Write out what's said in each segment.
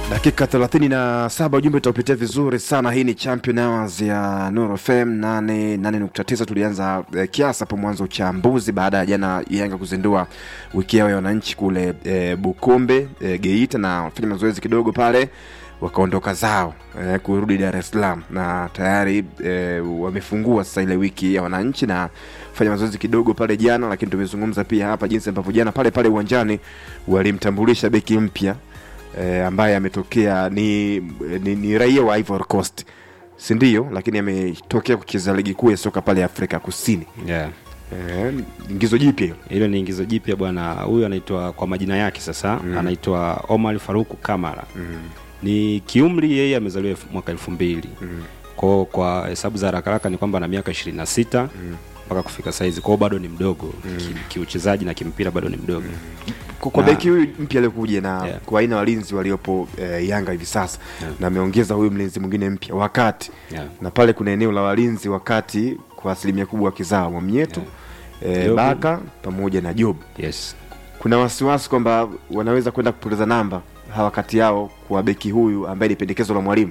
dakika 37 ujumbe utaupitia vizuri sana hii ni champion hours ya Nuru FM 88.9 tulianza eh, kiasa hapo mwanzo uchambuzi baada ya jana Yanga kuzindua wiki yao ya wananchi kule eh, Bukombe eh, Geita na wafanya mazoezi kidogo pale wakaondoka zao eh, kurudi Dar es Salaam na tayari eh, wamefungua sasa ile wiki ya wananchi na fanya mazoezi kidogo pale jana, lakini tumezungumza pia hapa jinsi ambavyo jana pale pale uwanjani walimtambulisha beki mpya eh, ambaye ametokea ni, ni, ni raia wa Ivory Coast si ndio, lakini ametokea kucheza ligi kuu ya soka pale Afrika Kusini. yeah. Eh, ingizo jipya hilo. hilo ni ingizo jipya bwana huyu anaitwa kwa majina yake sasa mm. anaitwa omar faruku kamara mm. ni kiumri yeye amezaliwa elfu- mwaka elfu mbili mm. kwao kwa hesabu za haraka haraka ni kwamba ana miaka ishirini na sita mpaka kufika saizi kwao bado ni mdogo mm. kiuchezaji na kimpira bado ni mdogo Kwa- kwa Na- beki huyu mpya aliokuja na Yeah. kwa aina ya walinzi waliopo eh, Yanga hivi sasa na ameongeza huyu mlinzi mwingine mpya wakati Yeah. na pale kuna eneo la walinzi wakati kwa asilimia kubwa wakizaa Mwamnyeto eh, Jobu. Baka pamoja na Job. yes Kuna wasiwasi kwamba wanaweza kwenda kupoteza namba hawa kati yao kwa beki huyu ambaye ni pendekezo la mwalimu.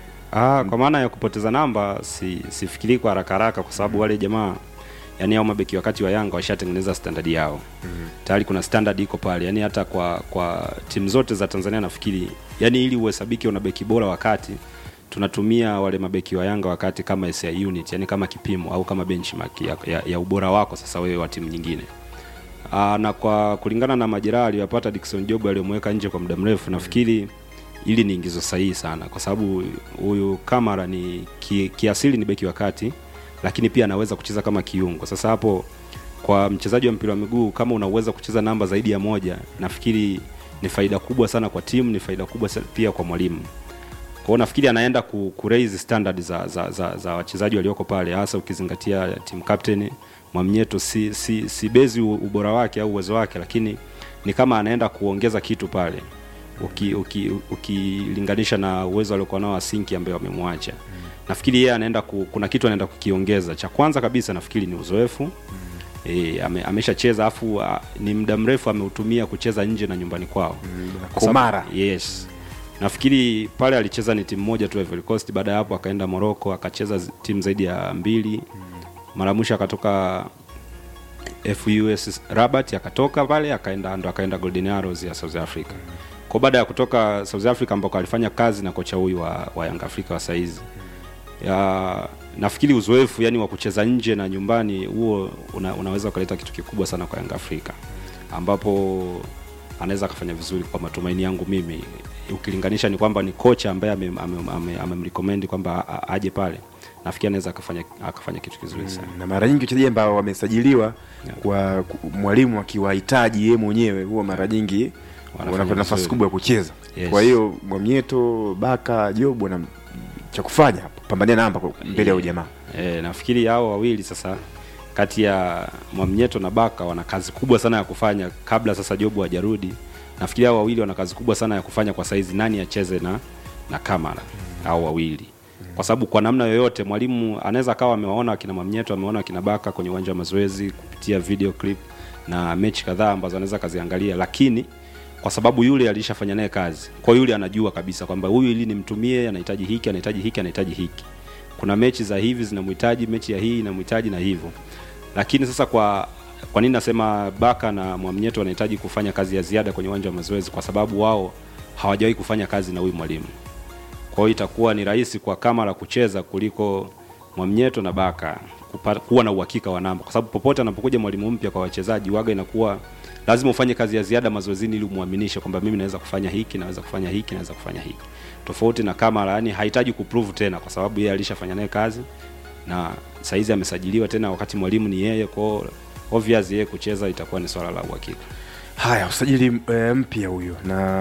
Ah, kwa maana ya kupoteza namba si sifikiri kwa haraka haraka kwa sababu wale jamaa yani hao mabeki wakati wa Yanga washatengeneza standard yao. Mm-hmm. Tayari kuna standard iko pale. Yani hata kwa kwa timu zote za Tanzania nafikiri yani ili uhesabiki una beki bora wakati tunatumia wale mabeki wa Yanga wakati kama SI unit, yani kama kipimo au kama benchmark ya, ya, ya ubora wako sasa wewe wa timu nyingine. Aa, na kwa kulingana na majeraha aliyopata Dickson Job aliyomweka nje kwa muda mrefu nafikiri ili ni ingizo sahihi sana kwa sababu huyu Kamara ni ki, kiasili ni beki wa kati lakini pia anaweza kucheza kama kiungo. Sasa hapo kwa mchezaji wa mpira wa miguu kama unaweza kucheza namba zaidi ya moja, nafikiri ni faida kubwa sana kwa timu, ni faida kubwa sa- pia kwa mwalimu. Kwa hiyo nafikiri anaenda ku, ku raise standard za, za, za, za wachezaji walioko pale, hasa ukizingatia team captain Mwamnyeto si, si, si bezi u- ubora wake au uwezo wake, lakini ni kama anaenda kuongeza kitu pale ukilinganisha uki, uki ukilinganisha na uwezo aliokuwa nao Asinki ambaye wamemwacha. Nafikiri yeye anaenda ku, kuna kitu anaenda kukiongeza. Cha kwanza kabisa nafikiri ni uzoefu E, ame, ameshacheza afu a, ni muda mrefu ameutumia kucheza nje na nyumbani kwao Kwa sababu- Komara. yes nafikiri pale alicheza ni timu moja tu Ivory Coast baada ya hapo akaenda Morocco akacheza zi- timu zaidi ya mbili mara mwisho akatoka FUS Rabat akatoka pale akaenda ndo akaenda Golden Arrows ya South Africa kwa baada ya kutoka South Africa ambako alifanya kazi na kocha huyu wa, wa Yanga Afrika wa saizi ya nafikiri uzoefu yani wa kucheza nje na nyumbani huo una, unaweza ukaleta kitu kikubwa sana kwa Yanga Afrika ambapo anaweza akafanya vizuri kwa matumaini yangu mimi ukilinganisha ni kwamba ni kocha ambaye amemrecommend ame, ame, amemrecommend kwamba a- a- aje pale nafikiri anaweza akafanya akafanya kitu kizuri sana na mara nyingi wachezaji ambao wamesajiliwa kwa ku- mwalimu akiwahitaji yeye mwenyewe huwa mara nyingi Wanafanya wanapata nafasi vizuri. kubwa ya kucheza Yes. kwa hiyo Mwamnyeto Baka Job wana cha kufanya hapo pambania namba kwa- mbele ya Yeah. ujamaa E, nafikiri hao wawili sasa kati ya Mwamnyeto na Baka wana kazi kubwa sana ya kufanya kabla sasa Jobu hajarudi. Nafikiri hao wawili wana kazi kubwa sana ya kufanya kwa saizi, nani acheze na na Kamara hao wawili, kwa sababu kwa namna yoyote mwalimu anaweza akawa amewaona akina Mwamnyeto, amewaona akina Baka kwenye uwanja wa mazoezi kupitia video clip na mechi kadhaa ambazo anaweza kaziangalia, lakini kwa sababu yule alishafanya naye kazi, kwa yule anajua kabisa kwamba huyu ili nimtumie, anahitaji hiki, anahitaji hiki, anahitaji hiki kuna mechi za hivi zinamhitaji mechi ya hii inamhitaji na hivyo lakini sasa kwa kwa nini nasema baka na mwamnyeto wanahitaji kufanya kazi ya ziada kwenye uwanja wa mazoezi kwa sababu wao hawajawahi kufanya kazi na huyu mwalimu kwa hiyo itakuwa ni rahisi kwa kamara kucheza kuliko mwamnyeto na baka kupata, kuwa na uhakika wa namba kwa sababu popote anapokuja mwalimu mpya kwa wachezaji waga inakuwa lazima ufanye kazi ya ziada mazoezini ili umwaminishe kwamba mimi naweza kufanya hiki naweza kufanya hiki naweza kufanya hiki tofauti na kamara yani hahitaji kuprove tena kwa sababu yeye alishafanya naye kazi na saizi amesajiliwa tena wakati mwalimu ni yeye kwao obvious yeye kucheza itakuwa ni swala la uhakika haya usajili e, mpya huyo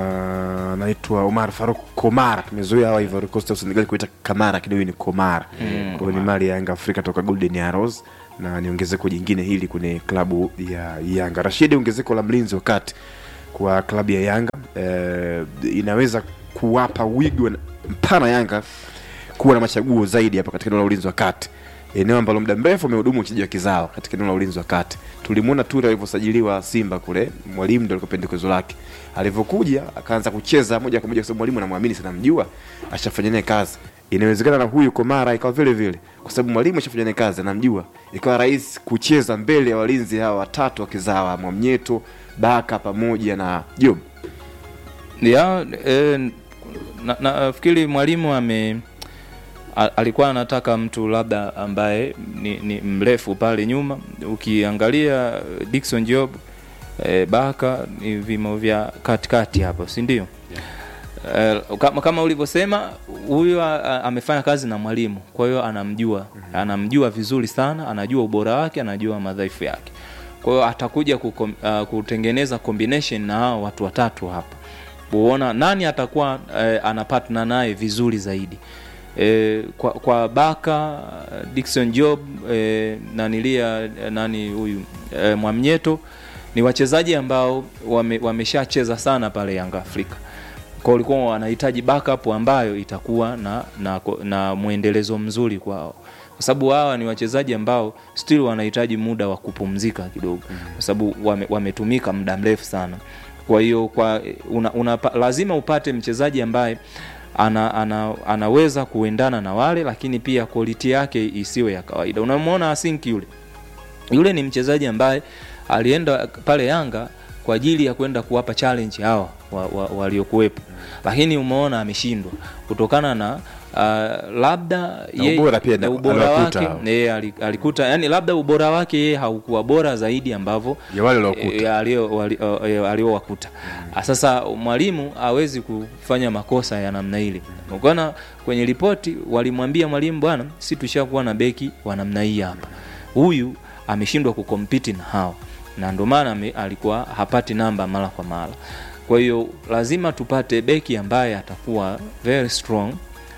na naitwa Omar Faruk Komara tumezoea hawa Ivory Coast au Senegal kuita Kamara lakini huyu ni Komara kwa hiyo ni mali ya Yanga Afrika toka Golden Arrows na ni ongezeko jingine hili kwenye klabu ya Yanga Rashidi ongezeko la mlinzi wakati kwa klabu ya Yanga e, inaweza kuwapa wigo mpana Yanga kuwa na machaguo zaidi hapa katika eneo la ulinzi wa kati eneo ambalo muda mrefu amehudumu mchezaji wa kizawa katika eneo la ulinzi wa kati. Tulimwona Ture alivyosajiliwa Simba kule, mwalimu ndio alikuwa pendekezo lake. Alivyokuja akaanza kucheza moja kwa moja, kwa sababu mwalimu anamwamini sana, mjua ashafanya naye kazi. Inawezekana na huyu Komara ikawa vile vile, kwa sababu mwalimu ashafanya naye kazi, anamjua, ikawa rahisi kucheza mbele ya walinzi hawa watatu wa kizawa, Mwamnyeto, Baka pamoja na Job. ya e, na, nafikiri mwalimu ame a- alikuwa anataka mtu labda ambaye ni, ni mrefu pale nyuma. Ukiangalia Dickson Job e, Baka ni vimo vya katikati hapo, si ndio? Eh, kama, kama ulivyosema huyo a- a- amefanya kazi na mwalimu, kwa hiyo anamjua anamjua vizuri sana, anajua ubora wake, anajua madhaifu yake. Kwa hiyo atakuja kukom, uh, kutengeneza combination na hao watu watatu hapa, kuona nani atakuwa eh, ana partner naye vizuri zaidi. E, kwa, kwa Baka Dickson Job e, nanilia nani huyu e, Mwamnyeto ni wachezaji ambao wame, wameshacheza sana pale Yanga Afrika kwa walikuwa wanahitaji backup ambayo itakuwa na, na, na mwendelezo mzuri kwao kwa sababu hawa ni wachezaji ambao still wanahitaji muda wa kupumzika kidogo kwa sababu wame, wametumika muda mrefu sana kwa hiyo kwa una, una, lazima upate mchezaji ambaye ana, ana, anaweza kuendana na wale lakini pia quality yake isiwe ya kawaida unamwona asinki yule yule ni mchezaji ambaye alienda pale Yanga kwa ajili ya kwenda kuwapa challenge hawa waliokuwepo wa, wa lakini umeona ameshindwa kutokana na uh, labda Na ye- ubora pia na na- ubora aliwakuta wake hao. yeye ali- alikuta yani labda ubora wake yeye haukuwa bora zaidi ambavyo Ya wale waliokuta. eh, alio- wali- eh, aliowakuta Ah, sasa mwalimu hawezi kufanya makosa ya namna ile ukaona kwenye ripoti walimwambia mwalimu bwana si tushakuwa na beki wa namna hii hapa huyu ameshindwa kukompiti na hawa na ndio maana ame- alikuwa hapati namba mara kwa mara kwa hiyo lazima tupate beki ambaye atakuwa very strong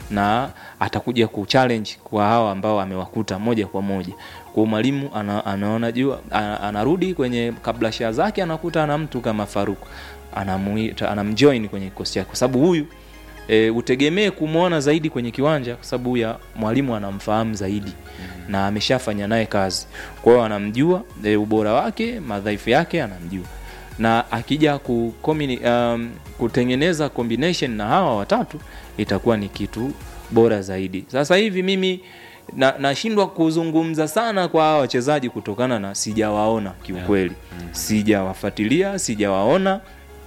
na atakuja kuchallenge kwa hawa ambao amewakuta moja kwa moja kwa mwalimu ana, anaona jua ana, anarudi kwenye kablasha zake anakuta ana mtu kama Faruku anamuita anamjoin kwenye kikosi chake kwa sababu huyu e, utegemee kumwona zaidi kwenye kiwanja kwa sababu ya mwalimu anamfahamu zaidi na ameshafanya naye kazi kwa hiyo anamjua e, ubora wake madhaifu yake anamjua na akija ku, um, kutengeneza combination na hawa watatu itakuwa ni kitu bora zaidi sasa hivi mimi na- nashindwa kuzungumza sana kwa hawa wachezaji kutokana na sijawaona kiukweli sijawafuatilia sijawaona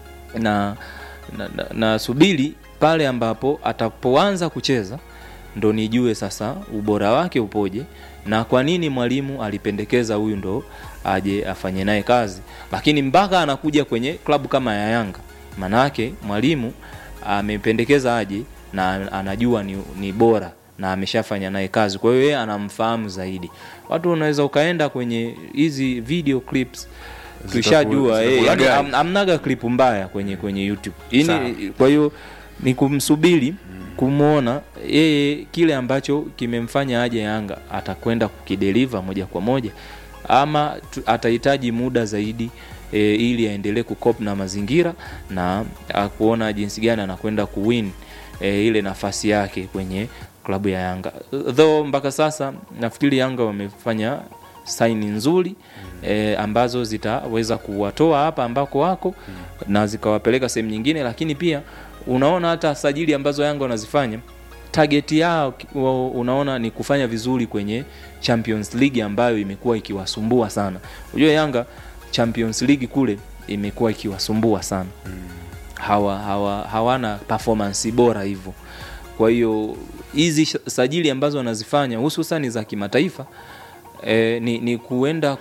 na na, na, na subiri pale ambapo atapoanza kucheza ndo nijue sasa ubora wake upoje na kwa nini mwalimu alipendekeza huyu ndo aje afanye naye kazi lakini mpaka anakuja kwenye klabu kama ya yanga maanayake mwalimu amependekeza aje na anajua ni, ni bora na ameshafanya naye kazi kwa hiyo yeye anamfahamu zaidi watu unaweza ukaenda kwenye hizi video clips tushajua eh, yani zitakulagani. am- amnaga clip mbaya kwenye kwenye youtube Sawa. ini kwa hiyo ni kumsubiri kumwona yeye kile ambacho kimemfanya aje yanga atakwenda kukideliva moja kwa moja ama tu- atahitaji muda zaidi e, ili aendelee kukop na mazingira na a, kuona jinsi gani anakwenda kuwin e, ile nafasi yake kwenye klabu ya yanga though mpaka sasa nafikiri yanga wamefanya saini nzuri e, ambazo zitaweza kuwatoa hapa ambako wako na zikawapeleka sehemu nyingine lakini pia unaona hata sajili ambazo yanga wanazifanya target yao ki- wao unaona ni kufanya vizuri kwenye champions league ambayo imekuwa ikiwasumbua sana unajua yanga champions league kule imekuwa ikiwasumbua sana hawa, hawa hawana performance bora hivyo kwa hiyo hizi sh- sajili ambazo wanazifanya hususani za kimataifa e, ni, ni kuenda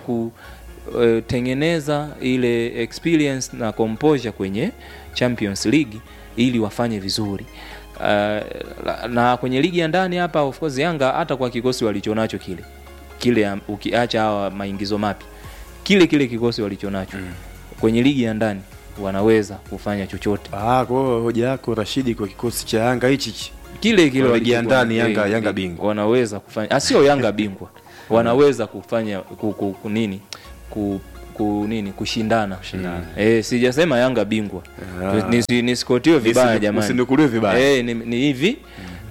kutengeneza ile experience na composure kwenye champions league ili wafanye vizuri uh, la- na kwenye ligi ya ndani hapa of course yanga hata kwa kikosi walichonacho kile kile am- ukiacha hawa maingizo mapya kile kile kikosi walichonacho mm. kwenye ligi ya ndani wanaweza kufanya chochote Ah, kwa hiyo hoja yako Rashidi kwa kikosi cha Yanga hichi hichi. kile kile Kwa ligi ya walichokuwa- ndani, Yanga- eh, Yanga eh, bingwa. wanaweza kufanya ah, sio Yanga bingwa wanaweza kufanya ku, ku, ku, nini ku, ku, nini kushindana eh, sijasema Yanga bingwa Ah. Nisi- nisikotiwe vibaya Usinu- jamani usinukuliwe vibaya. eh, ni, ni hivi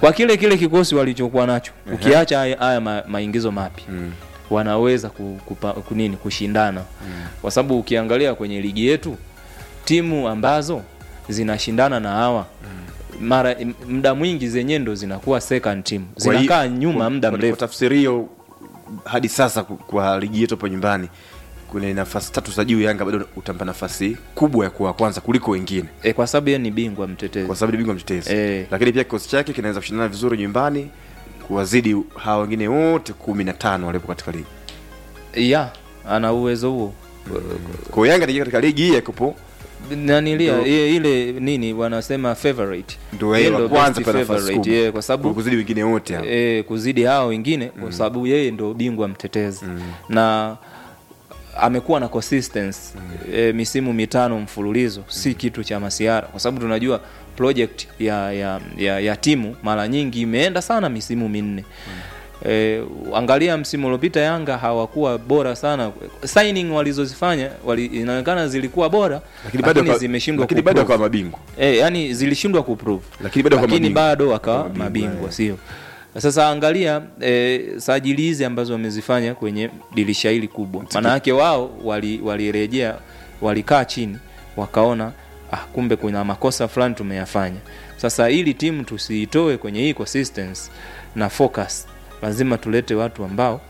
kwa kile kile kikosi walichokuwa nacho ukiacha haya, haya ma, maingizo mapya Mm. wanaweza ku, kupa, kunini kushindana kwa sababu ukiangalia kwenye ligi yetu timu ambazo zinashindana na hawa mara m- muda mwingi zenyewe ndo zinakuwa second team Kwa hiyo- zinakaa nyuma kwa- muda kwa- mrefu Kwa tafsiri hiyo hadi sasa ku- kwa ligi yetu hapo nyumbani kwenye nafasi tatu za juu Yanga bado utampa nafasi kubwa ya kuwa kwanza kuliko wengine e, kwa sababu yeye ni bingwa mtetezi kwa sababu ni bingwa mtetezi Eh. lakini pia kikosi chake kinaweza kushindana vizuri nyumbani kuwazidi hawa wengine wote kumi na tano waliopo katika ligi ya ana uwezo huo kwa hiyo Yanga anaingia katika ligi hii yakupo nanilia Ndio. ile, ile nini wanasema favorite ndio Yeye yeye wa ndo kwanza best pa nafasi favorite, kubwa yeah, kwa sababu kuzidi wengine wote hao e, kuzidi hao wengine kwa sababu yeye ndo bingwa mtetezi na amekuwa na consistency e, misimu mitano mfululizo si kitu cha masiara kwa sababu tunajua project ya, ya, ya, ya timu mara nyingi imeenda sana misimu minne E, angalia msimu uliopita Yanga hawakuwa bora sana. Signing walizozifanya wali, inaonekana zilikuwa bora lakini bado waka- zimeshindwa lakini bado kuprove. wakawa mabingwa Eh, yani zilishindwa kuprove Lakini bado wakawa lakini mabingwa. bado wakawa Mabingwa, mabingwa eh. sio sasa angalia eh, sajili hizi ambazo wamezifanya kwenye dirisha hili kubwa maana yake wao wali- walirejea walikaa chini wakaona ah, kumbe kuna makosa fulani tumeyafanya sasa ili timu tusiitoe kwenye hii consistency na focus lazima tulete watu ambao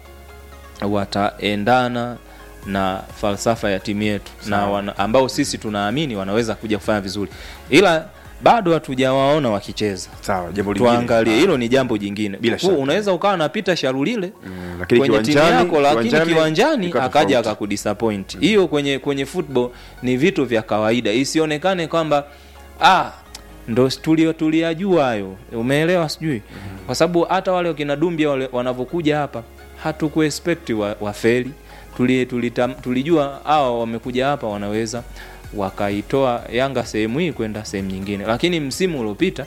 wataendana na falsafa ya timu yetu na wana, ambao sisi tunaamini wanaweza kuja kufanya vizuri ila bado hatujawaona wakicheza sawa jambo lingine tuangalie hilo ni jambo jingine Bila Kwa shaka. unaweza ukawa napita sharulile Mm, lakini kwenye timu kiwanjani- yako lakini kiwanjani kiwanjani ikawa akaja tofauti. akakudisappoint hiyo kwenye kwenye football ni vitu vya kawaida isionekane kwamba ah ndo tulio tuliyajua hayo umeelewa sijui kwa sababu hata wale wakina dumbia wale wanavyokuja hapa hatukuexpect wa, wafeli tuli, tulita, tulijua hawa wamekuja hapa wanaweza wakaitoa yanga sehemu hii kwenda sehemu nyingine lakini msimu uliopita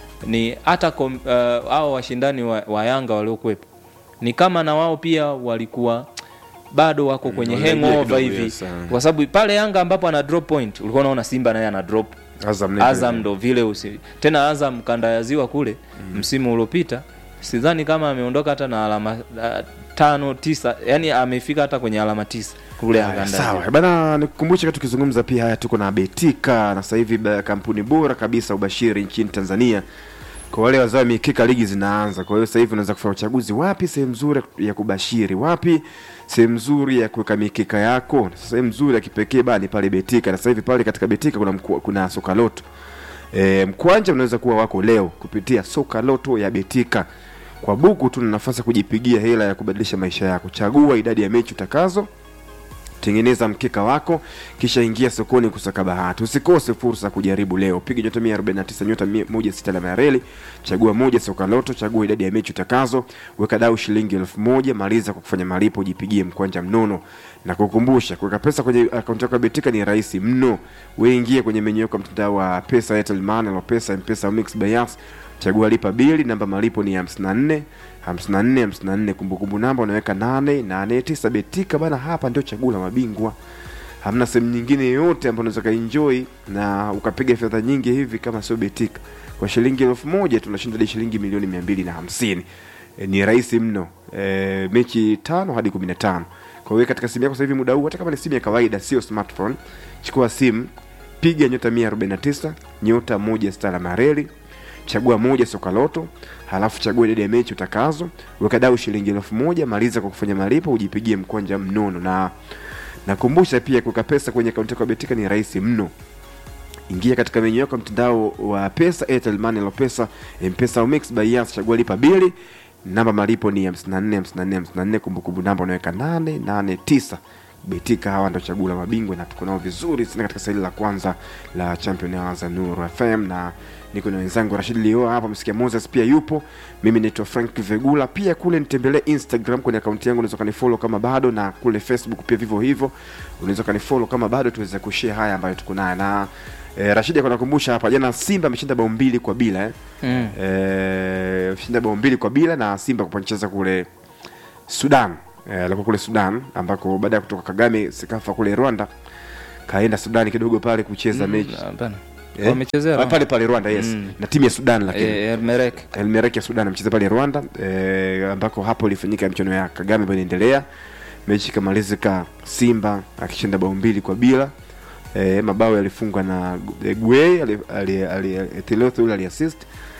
ni hata kom- uh, hao washindani wa, wa yanga waliokuwepo ni kama na wao pia walikuwa bado wako kwenye wanaingia hangover kidogo, hivi yes, ah. kwa sababu pale yanga ambapo ana drop point ulikuwa unaona simba naye ana drop Azam naye azam vile. ndo vile usi tena azam kanda ya ziwa kule msimu uliopita sidhani kama ameondoka hata na alama uh, tano tisa yani amefika hata kwenye alama tisa kule Haya, kanda ya sawa ziwa. bana nikukumbushe kati tukizungumza pia haya tuko na betika na sasa hivi ba- kampuni bora kabisa ubashiri nchini tanzania kwa wale wazao wa mikika ligi zinaanza kwa hiyo sasa hivi unaweza kufanya uchaguzi wapi sehemu nzuri ya kubashiri wapi sehemu nzuri ya kuweka mikika yako sehemu nzuri ya kipekee bani pale betika na sasa hivi pale katika betika kuna, mku, kuna soka loto e, mkwanja unaweza kuwa wako leo kupitia soka loto ya betika kwa buku tu na nafasi ya kujipigia hela ya kubadilisha maisha yako chagua idadi ya mechi utakazo tengeneza mkeka wako kisha ingia sokoni kusaka bahati usikose fursa ya kujaribu leo piga nyota 149 nyota 16 alama ya reli chagua moja soka loto chagua idadi ya mechi utakazo weka dau shilingi elfu moja maliza kwa kufanya malipo ujipigie mkwanja mnono na kukumbusha kuweka pesa kwenye akaunti yako ya betika ni rahisi mno weingie kwenye menyu yako ya mtandao wa pesa airtel money au pesa mpesa au mix by Yas. chagua lipa bili namba malipo ni 54 54 54 kumbukumbu namba unaweka 889 betika bana hapa ndio chaguo la mabingwa hamna sehemu nyingine yoyote ambayo unaweza kaenjoy na ukapiga fedha nyingi hivi kama sio betika kwa shilingi elfu moja tunashinda hadi shilingi milioni mia mbili na hamsini e, ni rahisi mno e, mechi tano hadi kumi na tano kwa hiyo katika simu yako sasa hivi muda huu hata kama ni simu ya kawaida sio smartphone chukua simu piga nyota 149 nyota moja stara mareli chagua moja soka loto halafu chagua idadi ya mechi utakazo weka dau shilingi elfu moja maliza kwa kufanya malipo ujipigie mkwanja mnono na nakumbusha pia kuweka pesa kwenye akaunti yako ya betika ni rahisi mno ingia katika menyu yako ya mtandao wa pesa airtel money lo pesa mpesa au mix by Yas, chagua lipa bili namba malipo ni 54 54 54 kumbukumbu namba unaweka 889 betika hawa ndo chaguo la mabingwa na tuko nao vizuri sana katika saili la kwanza la champion Hours za Nuru FM na niko na wenzangu Rashid Leo hapa msikia Moses pia yupo mimi naitwa Frank Vegula pia kule nitembelee Instagram kwenye akaunti yangu unaweza kanifollow kama bado na kule Facebook pia vivyo hivyo unaweza kanifollow kama bado tuweze kushare haya ambayo tuko nayo na eh, Rashid anakumbusha hapa jana Simba ameshinda bao mbili kwa bila eh. Mm. Eh, shinda bao mbili kwa bila na Simba kupancheza kule Sudan eh, alikuwa kule Sudan ambako baada ya kutoka Kagame Sekafa kule Rwanda kaenda Sudani kidogo pale kucheza mechi Hapana. Eh? Wamechezea Ah, Rwanda. pale pale Rwanda yes Mm. na timu ya Sudan lakini Eh, Elmerek El Merreikh ya Sudan amecheza pale Rwanda eh, ambako hapo ilifanyika michuano ya Kagame ambayo inaendelea. Mechi ikamalizika Simba akishinda bao mbili kwa bila. Eh, mabao yalifungwa na Gu- eh, Gueye ali- ali- ali- ali- Telotho yule aliassist.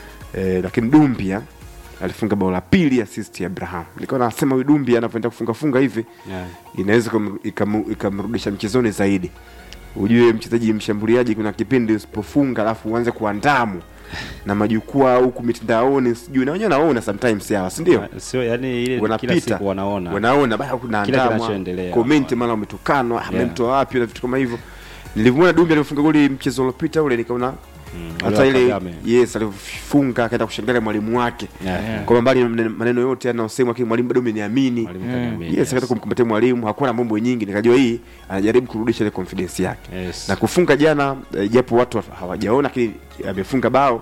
Eh, lakini Dumbia alifunga bao la pili assist ya Abraham. Nilikuwa nasema huyu Dumbia anapoenda kufunga funga hivi Yeah. inaweza ikamu- ikamu- ikamrudisha mchezoni zaidi. Ujue mchezaji mshambuliaji, kuna kipindi usipofunga alafu uanze kuandamu na majukwaa huku mitandaoni, sijui na wenyewe naona sometimes hawa, si ndio? Sio yani ile kila Wanapita siku wanaona. wanaona bado kuna Kila andamwa kinachoendelea. comment, mara umetukanwa, Yeah. amemtoa wapi na vitu kama hivyo. Nilivyoona Dumbi alivyofunga goli mchezo uliopita ule, nikaona hata ule wa ile Kagame. yes, alivyofunga akaenda kushangilia mwalimu wake Yeah. kwa mbali na maneno yote yanayosemwa, lakini mwalimu bado ameniamini Mwalimu Kagame, yes, akaenda kumkumbatia mwalimu, hakuwa na mambo nyingi, nikajua hii anajaribu kurudisha ile confidence yake Yes. na kufunga jana eh, japo watu hawajaona, lakini amefunga bao.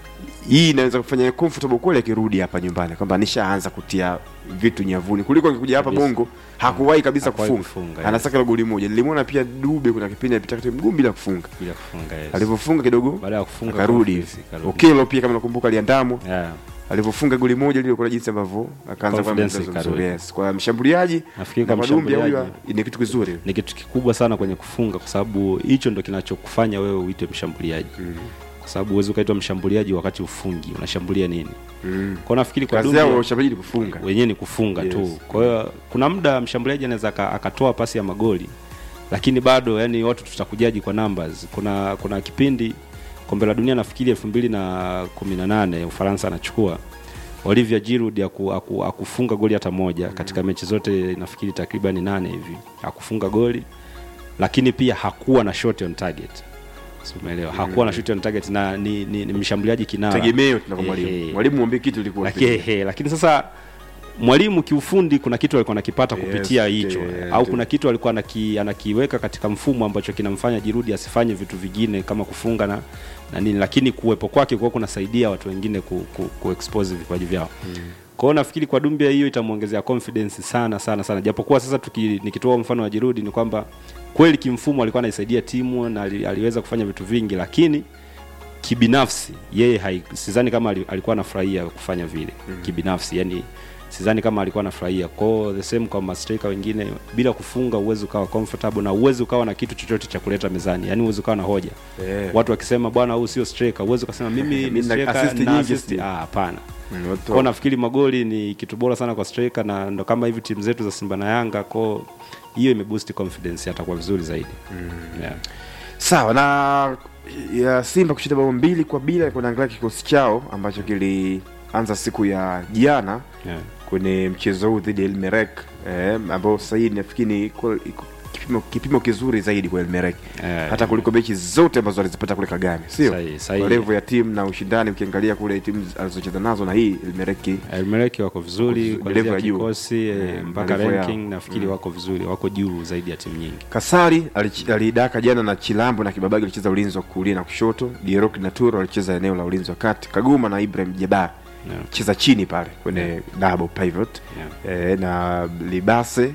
Hii inaweza kufanya yeye comfortable kweli akirudi hapa nyumbani, kwamba nishaanza kutia vitu nyavuni, kuliko angekuja hapa Kabisa. Bongo hakuwahi kabisa Hakuwahi kufunga, kufunga, yes. anasaka ile goli moja. Nilimwona pia Dube, kuna kipindi alipita kati mguu bila kufunga, bila kufunga yes. alivyofunga kidogo baada ya kufunga akarudi confidence ikarudi. Okelo pia kama nakumbuka aliandamwa Yeah. alivyofunga goli moja lile, kuna jinsi ambavyo akaanza kwa Confidence mchezo mzuri. ikarudi. Yes, kwa mshambuliaji Nafikiri na kwa Madumbia huyu mshambuliaji- ni kitu kizuri. ni kitu kikubwa sana kwenye kufunga kwa sababu hicho ndo kinachokufanya wewe uitwe mshambuliaji kwa sababu huwezi ukaitwa mshambuliaji wakati ufungi unashambulia nini Mm. kwa nafikiri kwa Kazi yao Dumbia washambuliaji ni kufunga. wenyewe ni kufunga Yes. tu kwa hiyo kuna muda mshambuliaji anaweza aka- akatoa pasi ya magoli lakini bado yani watu tutakujaji kwa numbers kuna kuna kipindi kombe la dunia nafikiri elfu mbili na kumi na nane ufaransa anachukua Olivier Giroud aku, aku, akufunga goli hata moja katika mechi zote nafikiri takriban nane hivi akufunga goli lakini pia hakuwa na shot on target Si umeelewa hakuwa na shot on target na ni, ni, ni mshambuliaji kinara Tegemeo tunako Ehe. mwalimu. Mwalimu mwambie kitu ilikuwa Laki- he, lakini sasa mwalimu kiufundi kuna kitu alikuwa anakipata Yes, kupitia hicho eh, au tu- kuna kitu alikuwa anaki, anakiweka katika mfumo ambacho kinamfanya Jirudi asifanye vitu vingine kama kufunga na, na nini, lakini kuwepo kwake kwa kunasaidia watu wengine ku, ku, ku expose vipaji vyao mm. Kwa hiyo nafikiri kwa Dumbia hiyo itamuongezea confidence sana sana sana, japokuwa sasa tuki, nikitoa mfano wa Jirudi ni kwamba kweli kimfumo alikuwa anaisaidia timu na ali, aliweza kufanya vitu vingi, lakini kibinafsi yeye hai, sidhani kama ali- alikuwa anafurahia kufanya vile mm. kibinafsi yani sidhani kama alikuwa anafurahia kwao the same kwa mastrika wengine bila kufunga uwezi ukawa comfortable na uwezi ukawa na kitu chochote cha kuleta mezani yani uwezi ukawa na hoja Eh. watu wakisema bwana huyu sio striker uwezi ukasema mimi Mimi ni na striker assist na nyingi assist sijui. ah hapana Mm, watu- kwao nafikiri magoli ni kitu bora sana kwa striker na ndo kama hivi timu zetu za Simba na Yanga kwao hiyo imeboost confidence atakuwa vizuri zaidi mm. yeah. Sawa na ya Simba kushinda bao mbili kwa bila, kuna angalia kikosi chao ambacho kilianza siku ya jana Yeah. kwenye mchezo huu dhidi ya Elmerek eh, ambao sasa hivi nafikiri ni iko- iko kipimo, kipimo kizuri zaidi kwa Elmerek Eh, hata kuliko mechi zote ambazo alizipata kule Kagame, sio Sahihi, sahihi. kwa level ya timu na ushindani. Ukiangalia kule timu alizocheza nazo na hii Elmerek Elmereki wako vizuri Wako vizuri, kuanzia level ya juu. kikosi eh, Mm, mpaka level yao. ranking nafikiri wako vizuri, wako juu zaidi ya timu nyingi. Kasari alich- alidaka jana na Chilambo na Kibabagi alicheza ulinzi wa kulia na kushoto. Dierok na Turo alicheza eneo la ulinzi wa kati. Kaguma na Ibrahim Jabar Yeah. cheza chini pale kwenye double pivot eh, na Libase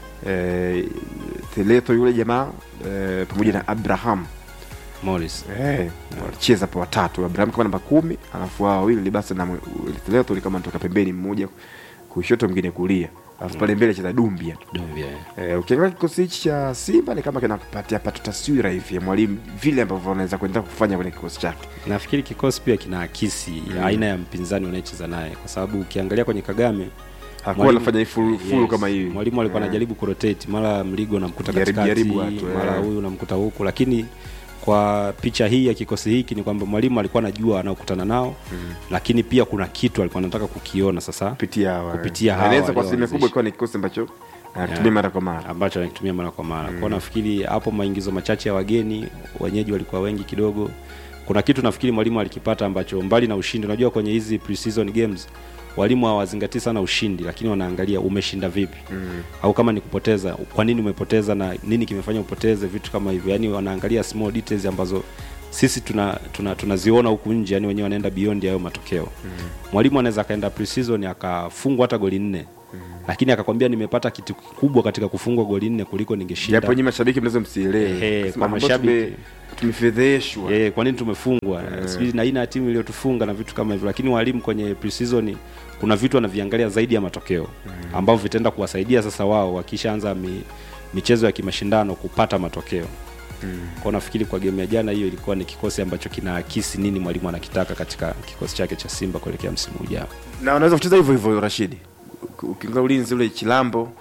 eh, Teleto yule jamaa eh, pamoja na Abraham Morris eh, walicheza pa watatu. Abraham kama namba kumi, alafu hao wawili Libase na Teleto ni kama natoka pembeni, mmoja kushoto mwingine kulia, alafu pale mbele cheza Dumbia Dumbia. Eh, ukiangalia kikosi hichi cha Simba ni kama kinapatia pato taswira hivi ya mwalimu vile ambavyo anaweza kuendelea kufanya kwenye kikosi chake. Nafikiri kikosi pia kinaakisi aina ya mpinzani unayecheza naye, kwa sababu ukiangalia kwenye Kagame Hakuwa mwalimu- anafanya full full Yes, kama hivi. Mwalimu alikuwa Eh, anajaribu kurotate, mara Mligo unamkuta Jaribu- katikati, jaribu watu, eh. mara huyu unamkuta huku, lakini kwa picha hii ya kikosi hiki ni kwamba mwalimu alikuwa anajua anaokutana nao lakini pia kuna kitu alikuwa anataka kukiona sasa kupitia hawa. Kupitia hawa Anaweza kwa asilimia walioanzisha. kubwa ikawa ni kikosi ambacho anatumia Yeah. mara kwa mara. ambacho anakitumia mara kwa mara. Kwa nafikiri hapo maingizo machache ya wageni, wenyeji walikuwa wengi kidogo. Kuna kitu nafikiri mwalimu alikipata ambacho mbali na ushindi, unajua kwenye hizi pre-season games walimu hawazingatii sana ushindi, lakini wanaangalia umeshinda vipi mm. au kama ni kupoteza, kwa nini umepoteza na nini kimefanya upoteze, vitu kama hivyo. Yani wanaangalia small details ambazo sisi tuna tuna tunaziona huku nje, yani wenyewe wanaenda beyond hayo matokeo. Mwalimu anaweza akaenda pre-season akafungwa hata goli nne lakini akakwambia nimepata kitu kikubwa katika kufungwa goli nne kuliko ningeshinda japo nyinyi mashabiki mnaweza msielewe Ehe, Kusema kwa ambao mashabiki. tume- tumefedheshwa Eh, kwa nini tumefungwa sijui na aina ya timu iliyotufunga na vitu kama hivyo lakini walimu kwenye preseason kuna vitu wanaviangalia zaidi ya matokeo ambavyo vitaenda kuwasaidia sasa wao wakishaanza mi, michezo ya kimashindano kupata matokeo kwa nafikiri kwa game ya jana hiyo ilikuwa ni kikosi ambacho kinaakisi nini mwalimu anakitaka katika kikosi chake cha Simba kuelekea msimu ujao na wanaweza kucheza hivyo hivyo Rashidi ukiingia ulinzi ule Chilambo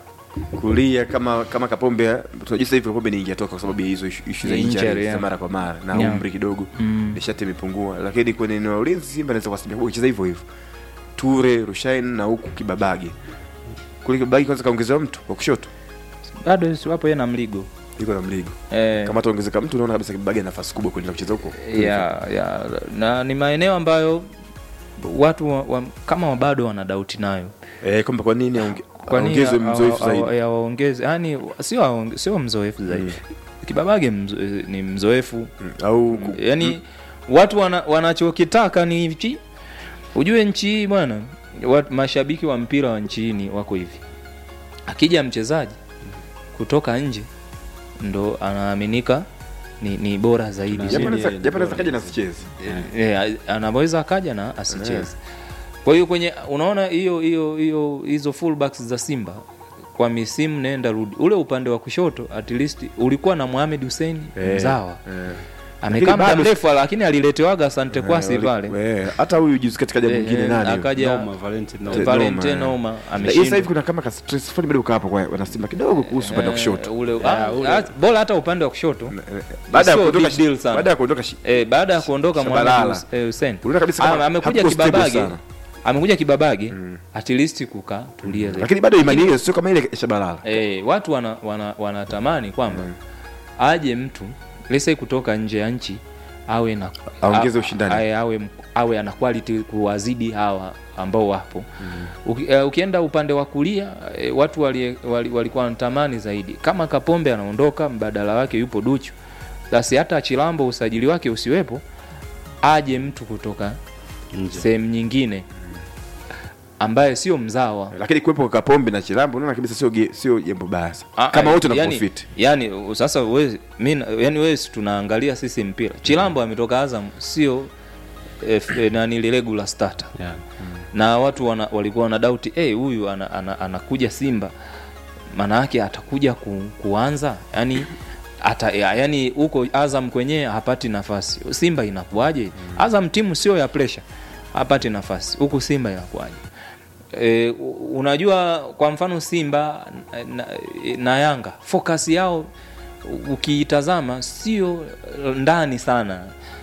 kulia kama kama Kapombe tunajua sasa hivi Kapombe ni ingetoka kwa sababu ya hizo ishu ishu za Injury, injury yeah. za mara kwa mara na Yeah. umri kidogo Mm. nishati imepungua lakini kwenye eneo la ulinzi Simba anaweza kuwasimamia kwa kucheza hivyo hivyo Ture Rushain na huku Kibabage kule Kibabage kwanza kaongezewa mtu kwa kushoto bado si wapo yeye na mligo yuko na mligo eh, kama ataongezeka mtu unaona kabisa Kibabage ana nafasi kubwa kuendelea kucheza huko ya, ya, na ni maeneo ambayo watu wa, wa, kama bado wana dauti nayo eh kwamba kwa nini aonge- Kwa nini aongezwe hawa- mzoefu hawa- zaidi ya waongeze yani sio aonge- sio mzoefu zaidi kibabage mzo, ni mzoefu Mm, au ku- yani watu wana, wanachokitaka ni hichi ujue nchi hii bwana watu- mashabiki wa mpira wa nchi hii ni wako hivi akija mchezaji kutoka nje ndo anaaminika ni, ni bora zaidi Tuna- japo Yeye anaweza ni japo anaweza bora. kaja na sicheze yeah, anaweza akaja na asicheze kwa hiyo kwenye unaona hiyo hiyo hiyo hizo fullbacks za simba kwa misimu nenda rudi ule upande wa kushoto at least ulikuwa na Mohamed Hussein Eh, mzawa eh. amekaa Lakini muda bado- mrefu lakini aliletewaga Asante Kwasi Eh, pale eh, hata huyu juzi katika jambo Eh, mwingine eh, nani huyu? akaja Noma, Valentine Noma. Te- Valentine Noma, eh. Noma Lakini sasa hivi ameshindwa kuna kama ka stress fulani bado uko hapo kwa wanasimba kidogo kuhusu upande wa Eh, kushoto ule Yeah, ah, ule- ah, bora hata upande wa kushoto baada ya sio kuondoka big deal sana. baada ya kuondoka shi- eh, baada ya kuondoka Shabalala. Mohamed Hus- eh, Hussein unaona kabisa Ah, kama amekuja hakuko stable kibabage sana. amekuja kibabage at least kuka tulia zaidi. lakini bado imani hiyo sio kama ile ya Shabalala eh, watu wana, wana, wanatamani kwamba aje mtu lese kutoka nje ya nchi awe na Aongeze a- ushindani. awe, awe, awe ana quality kuwazidi hawa ambao wapo Uki, uh, ukienda upande wa kulia eh, watu wali, wali, walikuwa wanatamani zaidi kama Kapombe anaondoka mbadala wake yupo Duchu basi hata Chilambo usajili wake usiwepo aje mtu kutoka Nje. sehemu nyingine ambaye sio mzawa lakini kuwepo kwa Kapombe na Chilambo unaona kabisa sio ge- sio jambo baya sana. Ah, kama ah, wote na yani, profit yani u- sasa we, mi, na- yani wewe si tunaangalia sisi mpira chilambo ametoka azam sio eh, f- eh, nani ile regular starter Yeah. na watu wana, walikuwa wana doubt eh huyu ana, ana, anakuja simba maana yake atakuja ku, kuanza yani ata, ya, yani huko azam kwenyewe hapati nafasi simba inakuwaje azam timu sio ya pressure hapati nafasi huku simba inakuwaje e, unajua kwa mfano simba na, na yanga focus yao ukiitazama sio ndani sana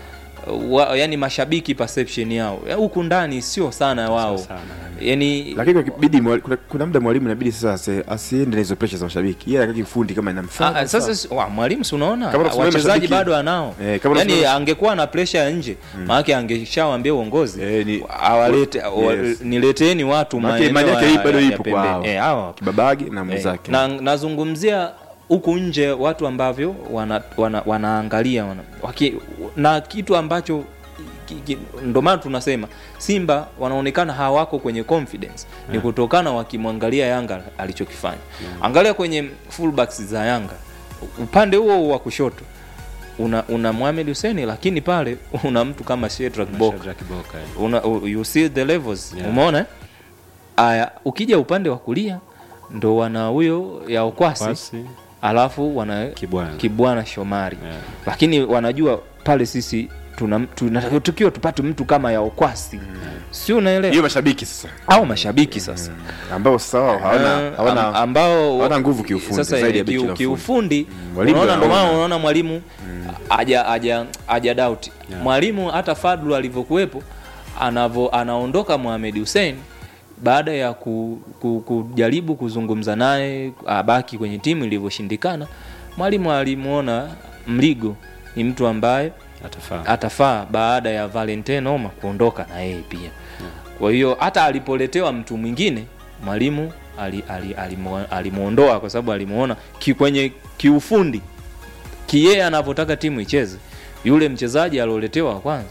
wa, yani mashabiki perception yao Ya, huku ndani sio sana wao Sio sana, yani lakini kwa kibidi mwali- kuna, kuna muda mwalimu inabidi sasa asi- asiende na hizo pressure za mashabiki yeye anataka kifundi kama inamfaa Ah, sasa si- wa, mwalimu si unaona Kama unasimamia wachezaji mashabiki- bado anao Eh, kama yani unasimamia- angekuwa na pressure ya nje maanake angeshawambia uongozi Eh, ni- awalete wa- Yes. nileteni watu Maana maeneo imani yake ya- hii bado ya- ya ipo kwa pembeni. hao. Eh, hawa Kibabage na Eh, mwenzake na nazungumzia huku nje watu ambavyo wana, wana, wanaangalia wana, waki, na kitu ambacho ki- ki- ndo maana tunasema simba wanaonekana hawako kwenye confidence ni kutokana wakimwangalia yanga alichokifanya angalia kwenye fullbacks za yanga upande huo wa kushoto una, una Mohamed Hussein lakini pale una mtu kama Shedrack Boka Shadrack Boka, eh. una, u- you see the levels Yeah. umeona eh? aya ukija upande wa kulia ndo wana huyo ya okwasi Kwasi, alafu wana Kibwana. kibwana shomari Yeah. lakini wanajua pale sisi tuna, tuna tukiwa tupate mtu kama ya okwasi si unaelewa hiyo mashabiki sasa au mashabiki sasa ambao sasa wao hawana Eh, hawana am- ambao hawana nguvu kiufundi sasa zaidi ya kiu- beki la ufundi. kiufundi Mwalimu unaona ndio maana anaona. unaona mwalimu aja aja aja doubt Yeah. mwalimu hata Fadlu alivyokuwepo anavo anaondoka Mohamed Hussein baada ya ku, ku, kujaribu kuzungumza naye abaki kwenye timu ilivyoshindikana mwalimu alimuona Mligo ni mtu ambaye Atafaa. atafaa baada ya Valentine Oma kuondoka na yeye pia. Kwa hiyo hata alipoletewa mtu mwingine mwalimu ali, ali, alimu- alimuondoa kwa sababu alimuona ki, kwenye kiufundi kiyeye anavyotaka timu icheze. Yule mchezaji alioletewa wa kwanza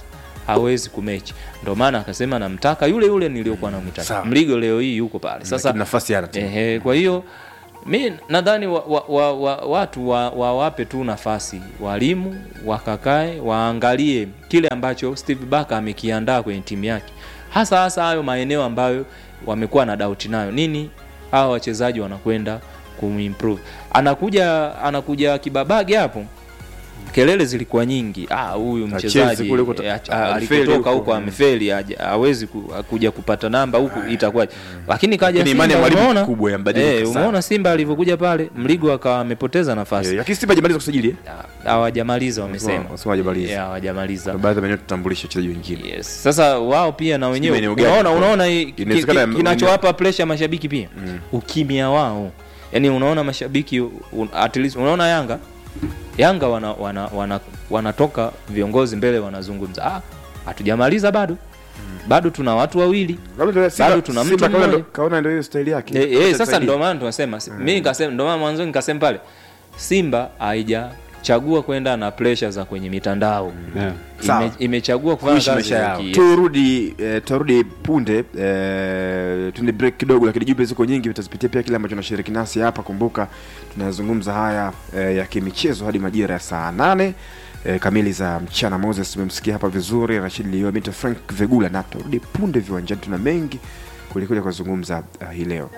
hawezi kumechi ndio maana akasema namtaka yule yule niliyokuwa namtaka Sawa. mligo leo hii yuko pale sasa Lakini nafasi yana tu. Ehe, kwa hiyo mi nadhani wa, wa, wa, wa, watu wa- wawape tu nafasi walimu wakakae waangalie kile ambacho Steve Barker amekiandaa kwenye timu yake, hasa hasa hayo maeneo ambayo wamekuwa na doubt nayo. Nini hawa wachezaji wanakwenda kumimprove. Anakuja anakuja Kibabage hapo kelele zilikuwa nyingi ah huyu Hachezi mchezaji kule kuto- eh, alifeli alikotoka huko. huko amefeli haja- hawezi ku, kuja kupata namba huku itakuwaje lakini kaja Lakini imani ya Simba, mwalimu umeona? kubwa yambadilika Eh, sana. umeona Simba alivyokuja pale Mligo akawa amepoteza nafasi Eh, Lakini Simba hajamaliza kusajili eh? hawajamaliza wamesema Wasema hajamaliza. Eh, hawajamaliza Baadhi ya maeneo tutambulisha wachezaji wengine. yes. sasa wao pia na wenyewe maeneo gani? unaona unaona hii- ki- Inawezekana ki- kinachowapa pressure mashabiki pia ukimya wao yaani unaona mashabiki un, at least unaona Yanga Yanga wana, wana, wana, wanatoka viongozi mbele wanazungumza ah hatujamaliza bado bado tuna watu wawili Labda ndio Simba- Bado tuna mtu Simba kaona mmoja. ndo- kaona ndio hiyo style yake. Eh, eh, sasa Atusaidie. ndio maana tunasema si- mimi nikasema ndio maana mwanzo nikasema pale Simba haijachagua kwenda na pressure za kwenye mitandao Yeah. Sawa. Ime, imechagua kufanya kuishi kazi maisha ya yao. ki- Turudi eh, turudi punde eh, tuende break kidogo, lakini jumbe ziko nyingi, utazipitia pia kile ambacho nashiriki nasi hapa. Kumbuka tunazungumza haya eh, ya kimichezo hadi majira ya saa nane eh, kamili za mchana. Moses tumemsikia hapa vizuri, Rashid Lio, Mito Frank Vegula, na turudi punde viwanjani, tuna mengi kulikuja kuzungumza uh, hii leo.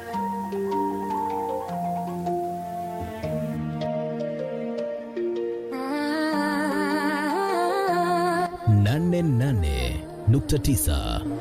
nane nane nukta tisa